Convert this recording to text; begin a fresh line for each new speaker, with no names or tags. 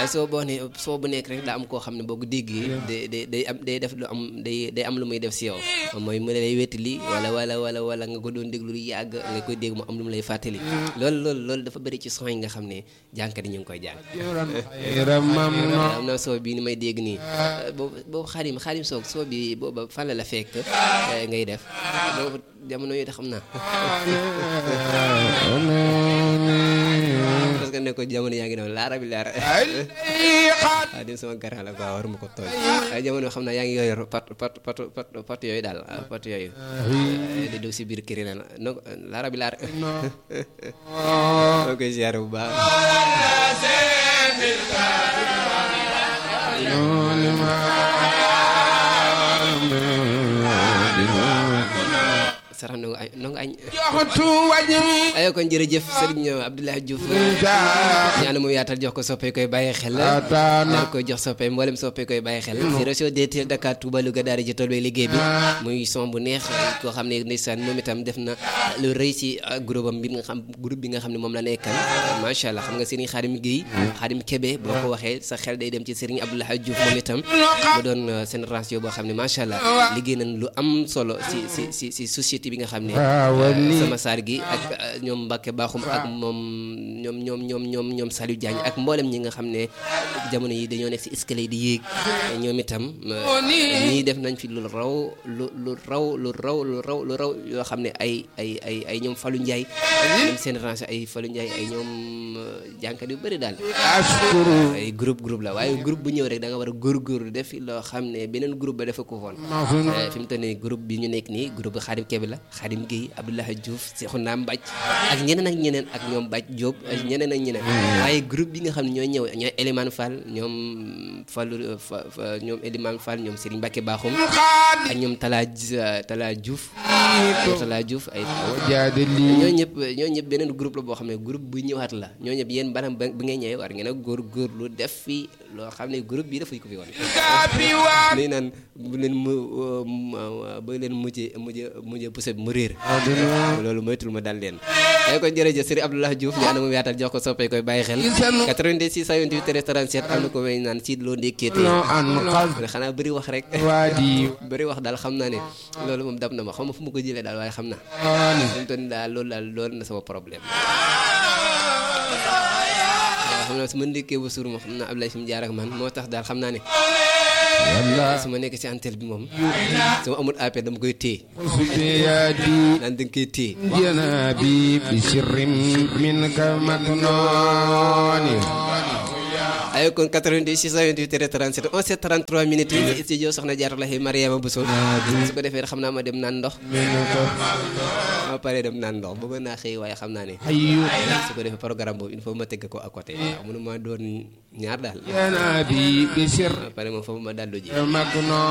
waaye soo boo ne soo bu nekk rek daa am koo xam ne boo ko déggee day day day am day def lu am day day am lu muy def si yow mooy mu lay wettali wala wala wala wala nga ko doon déglu lu yàgg nga koy dégg mu am lu mu lay fàttali loolu loolu loolu dafa bëri ci son yi nga xam ne jànkat yi ñu ngi koy jàng am na soo bii ni may dégg nii boobu boobu xaadim xaadim soog soo bi booba fan la la fekk ngay def boobu jamono yi da xam naa parce que ne ko jamono yaa ngi doon laara bi laara waaw dim sama gara la quoi war ma ko tooñ waaye jamono xam naa yaa ngi yor pat pat pat pat pat yooyu daal pat yooyu di daw si biir kër yi na no laara bi laara moo koy ziare bu baax sarax ndongo añ ndongo añ ayo kon jërëjëf sëriñ Abdoulaye Diouf ñaanu mu yaatal jox ko soppee koy bàyyi xel daal koy jox soppee mboolem soppee koy bàyyi xel ci réseau DTL Dakar Touba Louga daara ji tool bay liggéey bi muy son bu neex koo xam ne ndeysaan moom itam def na lu rëy si groupe am bi nga xam groupe bi nga xam ne moom la nekkal macha allah xam nga sëriñ Xaadim Guèye Xaadim Kébé boo ko waxee sa xel day dem ci sëriñ Abdoulaye Diouf moom itam mu doon seen ratio boo xam ne macha allah liggéey nañ lu am solo si si si si société bi nga xam ne sama saar gi ak ñoom Mbacke Bakhoum ak moom ñoom ñoom ñoom ñoom ñoom Saliou Diagne ak mboolem ñi nga xam ne jamono yi dañoo nekk si escalier di yéeg ñoom itam ñii def nañ fi lu raw lu lu raw lu raw lu raw lu raw yoo xam ne ay ay ay ay ñoom Fallou Ndiaye ñoom seen range ay Fallou Ndiaye ay ñoom jànkat yu bëri daal ay groupe groupe la waaye groupe bu ñëw rek da nga war a góorgóorlu def fi loo xam ne beneen groupe ba dafa ko woon fi mu toll nii groupe bi ñu nekk nii groupe Xaadim Kebe la Xaadim Guèye Abdoulaye Diouf Seexuna Mbaj ak ñeneen ak ñeneen ak ñoom Baj Diop ak ñeneen ak ñeneen waaye groupe bi nga xam ne ñooy ñëw ñooy Elimane Fall ñoom Fallou ñoom Elimane Fall ñoom Serigne Mbacke Bakhoum ak ñoom Tala Tala Diouf Tala Diouf ay ñoo ñëpp ñoo ñëpp beneen groupe la boo xam ne groupe bu ñëwaat la ñoo ñëpp yéen banam bi ngay ñëwee war ngeen a góorgóorlu def fi loo xam ne groupe bi dafay ko fi woon nii naan bu leen mu ba leen mujjee mujjee mujjee poussé mu réer loolu moytul ma dal leen ay ko jërëjëf Serigne Abdoulaye Diouf ñu ànd mu yaatal jox ko soppee koy bàyyi xel 86 628 37 am na ko may naan siit loo ndékkeete xanaa bëri wax rek bëri wax daal xam naa ne loolu moom dab na ma xam ma fu ma ko jëlee daal waaye xam naa fi mu toll nii daal loolu daal loolu na sama problème xam naa su ma ndékkee ba suur moom xam naa Abdoulaye fi mu jaar ak man moo tax daal xam naa ne su ma nekk si antenne bi moom su ma amul appel dama koy téye naan da nga koy téye
janabi bi sirrim min ka maknooni
ay kon 88 628 37 11 33 minutes yi studio soxna Jaaratullahi Mariama Bousso su ko defee xam naa ma dem naan ndox ma pare dem naan ndox bëggoon naa xëy waaye xam naa ne su ko defee programme boobu il faut ma tegg ko à côté waaw mënu ma doon ñaar daal
janabi bi sirrim
pare moom foofu ma dallu ji
maknooni